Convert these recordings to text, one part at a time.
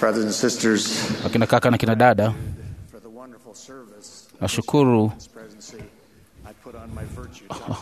Brothers and sisters, akina kaka na kina dada, for the wonderful service nashukuru of this presidency, I put on my virtue jacket.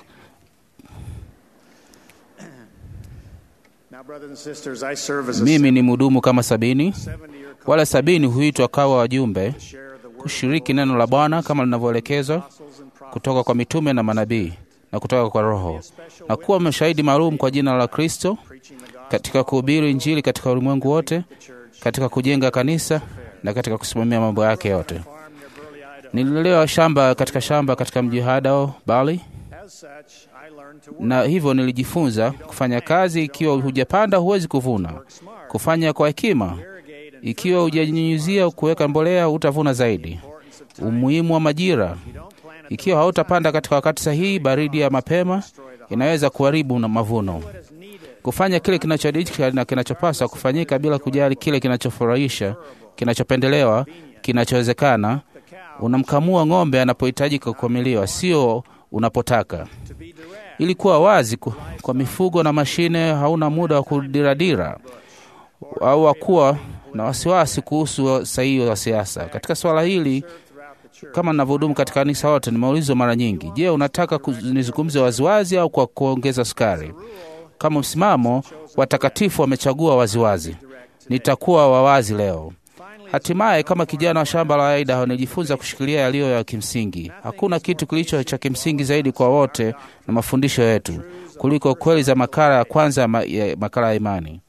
Now, brothers and sisters, I serve as a mimi ni mhudumu kama sabini. 70-year Wale sabini huitwa kawa wajumbe share of the word kushiriki neno la Bwana kama linavyoelekezwa apostles and prophets. kutoka kwa mitume na manabii na kutoka kwa Roho, na kuwa mashahidi maalum kwa jina la Kristo preaching the gospel katika kuhubiri Injili katika ulimwengu wote, the church. katika kujenga kanisa na katika kusimamia mambo yake yote. Farm near Burley, Idaho. Nililelewa shamba katika shamba katika mji wa Idaho, Bali, As such, I learned to work na hivyo nilijifunza kufanya kazi. Ikiwa hujapanda huwezi kuvuna, smart, kufanya kwa hekima. irrigate, and Ikiwa hujanyunyuzia kuweka mbolea, utavuna zaidi. importance of time. Umuhimu wa majira. You don't plant at Ikiwa hautapanda katika wakati sahihi, baridi ya mapema inaweza kuharibu na mavuno. what is needed. Kufanya kile kinachohitajika na kinachopaswa kufanyika bila kujali kile kinachofurahisha, kinachopendelewa, kinachowezekana. The cow Unamkamua ng'ombe anapohitajika kukamiliwa, sio unapotaka. to be direct. Ili kuwa wazi ku- kwa mifugo na mashine, hauna muda wa kudiradira au wa kuwa na wasiwasi kuhusu sahihi wa siasa. Katika swala hili, throughout the church. kama ninavyohudumu katika kanisa wote, nimeulizwa mara nyingi, je, unataka ku- nizungumze waziwazi au kwa kuongeza sukari? Kama msimamo, watakatifu wamechagua waziwazi. Nitakuwa wawazi leo. Hatimaye, kama kijana wa shamba la Idaho, nilijifunza kushikilia yaliyo ya kimsingi. Hakuna kitu kilicho cha kimsingi zaidi kwa wote na mafundisho yetu kuliko kweli za makala ya kwanza ya ma- ya makala ya imani.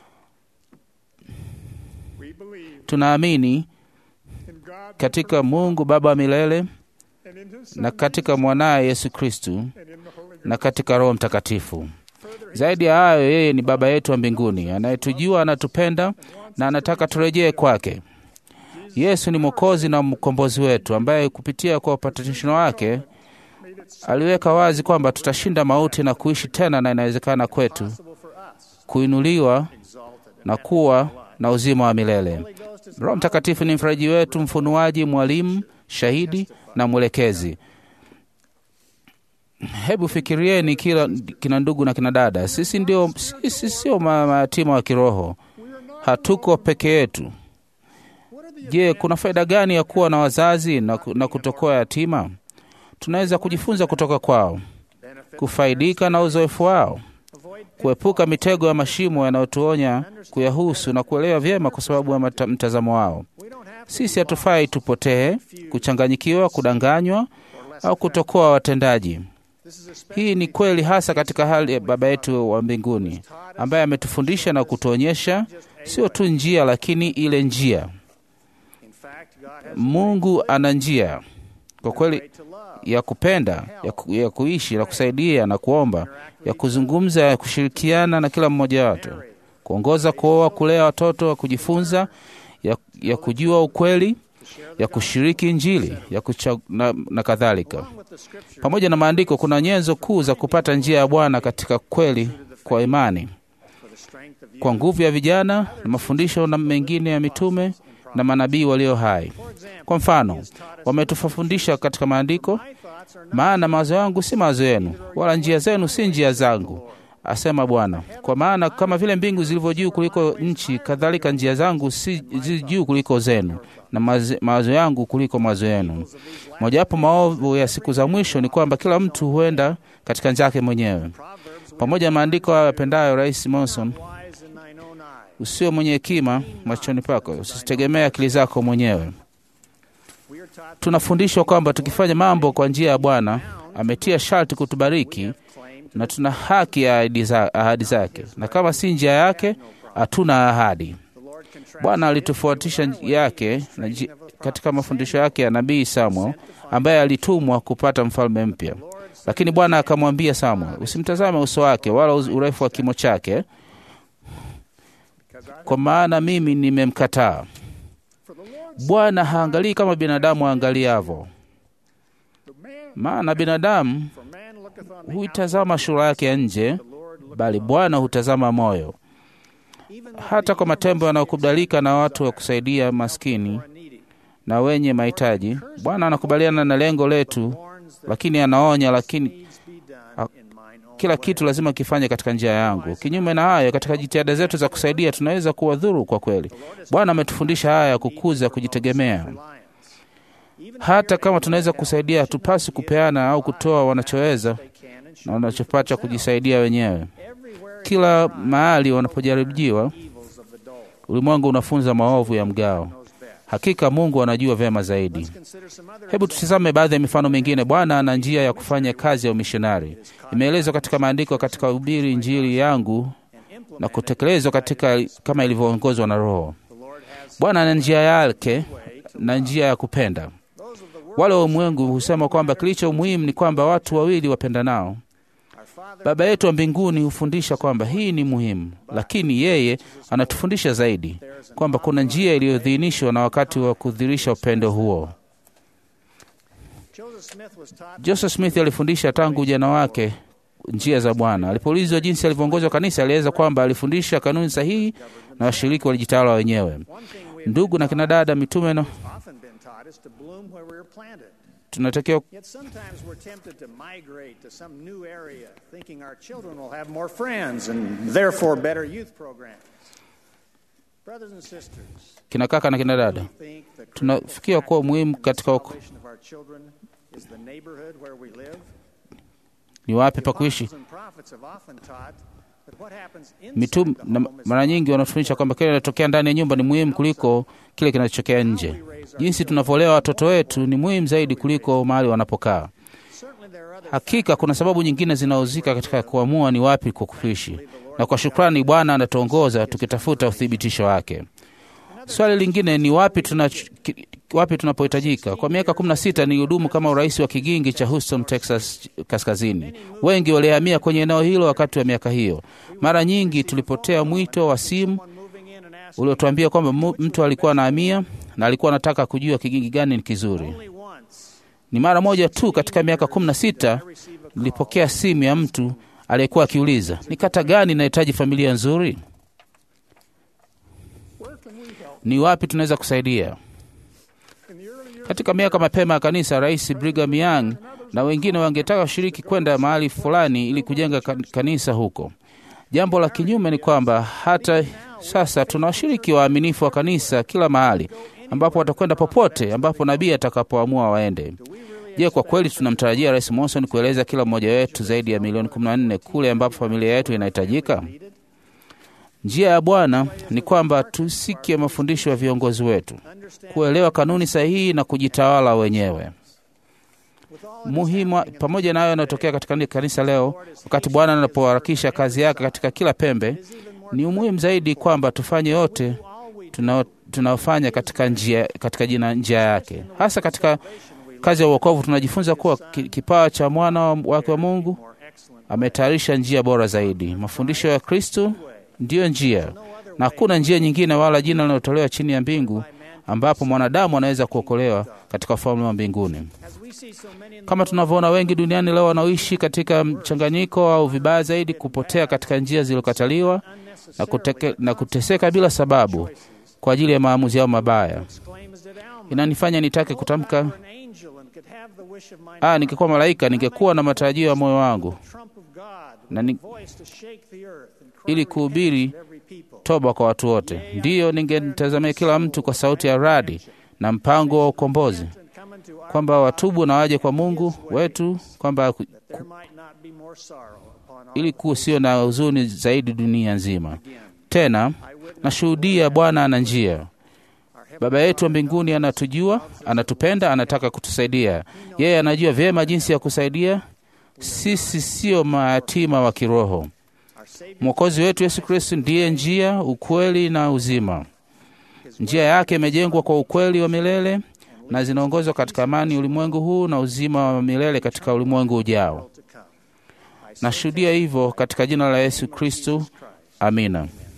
We believe Tunaamini in God katika Mungu Baba wa milele and in His Son na katika mwanaye Yesu Kristu and in the Holy Ghost. na katika Roho Mtakatifu. Zaidi ya hayo, yeye ni Baba yetu wa mbinguni anayetujua, anatupenda na anataka turejee kwake. Yesu ni Mwokozi na mkombozi wetu, ambaye kupitia kwa upatanisho wake aliweka wazi kwamba tutashinda mauti na kuishi tena, na inawezekana kwetu Possible for us, kuinuliwa exalted. na kuwa na uzima wa milele. Holy Ghost is Roho Mtakatifu ni mfaraji wetu, mfunuaji, mwalimu, shahidi na mwelekezi. Hebu fikirieni kila kina ndugu na kina dada, sisi ndio sisi sio ma- mayatima wa kiroho, hatuko peke yetu. Je, kuna faida gani ya kuwa na wazazi na, ku- na kutokuwa yatima? Tunaweza kujifunza kutoka kwao, benefit, kufaidika na uzoefu wao, avoid kuepuka mitego ya mashimo yanayotuonya kuyahusu na kuelewa vyema kwa sababu ya mata- mtazamo wao. We don't have to Sisi hatufai tupotee, kuchanganyikiwa, kudanganywa au kutokuwa watendaji. This is especially Hii ni kweli hasa katika hali ya Baba yetu wa mbinguni ambaye ametufundisha na kutuonyesha sio tu njia, lakini ile njia. in fact God has Mungu ana njia kwa a kweli way to love, ya kupenda, ya, ku, ya kuishi, na kusaidia na kuomba, ya kuzungumza, ya kushirikiana na kila mmoja wetu, kuongoza, kuoa, kulea watoto, kujifunza, ya, ya kujua ukweli, ya kushiriki Injili ya kucha, na, na kadhalika. along with the scripture Pamoja na maandiko, kuna nyenzo kuu za kupata njia ya Bwana katika kweli kwa imani, for the strength of you. kwa nguvu ya vijana na mafundisho na mengine ya mitume na manabii walio hai. For example, Kwa mfano, wametufundisha katika maandiko, my thoughts are not maana mawazo yangu si mawazo yenu, wala njia zenu si njia zangu, asema Bwana. Kwa maana kama vile mbingu zilivyo juu kuliko nchi, kadhalika njia zangu si zi juu kuliko zenu, na maze- mawazo yangu kuliko mawazo yenu. Mojawapo maovu ya siku za mwisho ni kwamba kila mtu huenda katika njia yake mwenyewe. Proverbs Pamoja na maandiko hayo yapendayo Rais Monson, wise in thine own eyes. usio mwenye hekima machoni pako, usitegemee akili zako mwenyewe. We are taught Tunafundishwa kwamba tukifanya mambo kwa njia ya Bwana ametia sharti kutubariki claim na tuna haki ya ahadi za- ahadi zake, na kama si njia yake hatuna ahadi. the Lord contrasts Bwana alitofuatisha njia yake na nji- katika mafundisho yake ya nabii Samuel ambaye alitumwa kupata mfalme mpya. Lakini Bwana akamwambia Samuel, usimtazame uso wake wala uz- urefu wa kimo chake, because I kwa maana mimi nimemkataa. for the Lord Bwana haangalii kama binadamu aangaliavo, the man maana binadamu for man looketh on the huitazama sura yake ya nje, the Lord looketh bali Bwana hutazama moyo. even Hata kwa matembo yanayokubalika na watu wa kusaidia maskini for a needy. na wenye mahitaji, Bwana anakubaliana na lengo letu, Warns that lakini anaonya, lakini needs be done in mine own kila kitu lazima kifanye katika njia yangu. Kinyume na hayo, katika jitihada zetu za kusaidia tunaweza kuwadhuru kwa kweli. Bwana ametufundisha haya ya kukuza kujitegemea. Hata kama tunaweza kusaidia, hatupasi kupeana au kutoa wanachoweza na wanachopata kujisaidia wenyewe. Kila mahali wanapojaribiwa, ulimwengu unafunza maovu ya mgao. Hakika Mungu anajua vyema zaidi. Hebu tutizame baadhi ya mifano mingine. Bwana ana njia ya kufanya kazi ya umishonari, imeelezwa katika maandiko, katika ubiri Injili yangu na kutekelezwa katika kama ilivyoongozwa na Roho. Bwana ana njia yake na njia ya kupenda. Wale wa ulimwengu husema kwamba kilicho muhimu ni kwamba watu wawili wapendanao. Baba yetu wa mbinguni hufundisha kwamba hii ni muhimu, lakini yeye anatufundisha zaidi kwamba kuna njia iliyodhinishwa na wakati wa kudhirisha upendo huo. Joseph Smith alifundisha tangu ujana wake njia za Bwana. Alipoulizwa jinsi alivyoongozwa kanisa, alieleza kwamba alifundisha kanuni sahihi na washiriki walijitawala wenyewe. Ndugu na kina dada mitume no, tunatakiwa Yet sometimes we're tempted to migrate to some new area, thinking our children will have more friends and therefore better youth programs. Brothers and sisters, kina kaka na kina dada, we think the critical tunafikia kuwa muhimu factor in the katika uk- salvation of our children is the neighborhood where we live. ni wapi pa kuishi. Apostles and prophets have often taught that what happens inside Mitume the na home is mara nyingi wanatufundisha kwamba kile kinachotokea ndani ya nyumba ni muhimu kuliko kile kinachotokea nje. Jinsi tunavyolea watoto wetu ni muhimu zaidi kuliko mahali wanapokaa. certainly there are other Hakika kuna sababu nyingine zinahusika katika kuamua ni wapi kwa kuishi, na kwa shukrani Bwana anatuongoza tukitafuta uthibitisho wake. Swali lingine ni wapi tuna ki- wapi tunapohitajika. Kwa miaka 16 nilihudumu kama urais wa kigingi cha Houston, Texas kaskazini. Wengi walihamia kwenye eneo hilo wakati wa miaka hiyo. Mara nyingi tulipotea mwito wa simu moving in and asking uliotuambia kwamba mu- mtu alikuwa anahamia na alikuwa anataka kujua kigingi gani ni kizuri. only once Ni mara moja tu katika miaka 16 nilipokea simu ya mtu aliyekuwa akiuliza ni kata gani inahitaji familia nzuri, ni wapi tunaweza kusaidia. Katika miaka mapema ya kanisa, Rais Brigham Young na wengine wangetaka washiriki kwenda mahali fulani ili kujenga kan- kanisa huko. Jambo la kinyume ni kwamba hata sasa tuna washiriki waaminifu wa kanisa kila mahali, ambapo watakwenda popote ambapo nabii atakapoamua waende. Je, kwa kweli tunamtarajia Rais Monson kueleza kila mmoja wetu zaidi ya milioni 14 kule ambapo familia yetu inahitajika? Njia ya Bwana ni kwamba tusikie mafundisho ya viongozi wetu, kuelewa kanuni sahihi na kujitawala wenyewe. Muhimu pamoja na hayo yanayotokea katika kanisa leo, wakati Bwana anapoharakisha kazi yake katika kila pembe, ni umuhimu zaidi kwamba tufanye yote tunao- tunaofanya katika njia, katika jina njia yake, hasa katika kazi ya uokovu. Tunajifunza kuwa ki- kipawa cha mwana wa- wake wa Mungu ametayarisha njia bora zaidi. Mafundisho ya Kristo ndiyo njia, na hakuna njia nyingine wala jina linalotolewa chini ya mbingu ambapo mwanadamu anaweza kuokolewa katika ufalme wa mbinguni. as we see so many in the Kama tunavyoona wengi duniani leo wanaoishi katika mchanganyiko au vibaya zaidi, kupotea katika njia zilizokataliwa na, kuteke, na kuteseka bila sababu kwa ajili ya maamuzi yao mabaya. exclaim as did Alma, Inanifanya nitake kutamka, an angel and could have the wish of my ah, ningekuwa malaika ningekuwa na matarajio ya moyo wangu trump of God na with ni, a voice to shake the earth and cry ili kuhubiri repentance to every people. toba kwa watu wote. Ndiyo, ningemtazamia kila mtu kwa sauti ya radi na mpango wa ukombozi, And come into our kwamba watubu na waje kwa Mungu wetu, kwamba ku- there might not be more sorrow upon all ili kusio na huzuni zaidi dunia nzima. Tena nashuhudia Bwana ana njia. Baba yetu wa mbinguni anatujua, anatupenda, anataka kutusaidia. Yeye anajua vyema jinsi ya kusaidia. Sisi sio mayatima wa kiroho. our Savior Mwokozi wetu Yesu Kristo ndiye njia, ukweli na uzima. Njia yake imejengwa kwa ukweli wa milele na zinaongozwa katika amani ulimwengu huu na uzima wa milele katika ulimwengu ujao. to come. Nashuhudia hivyo katika jina la Yesu Kristo. Amina.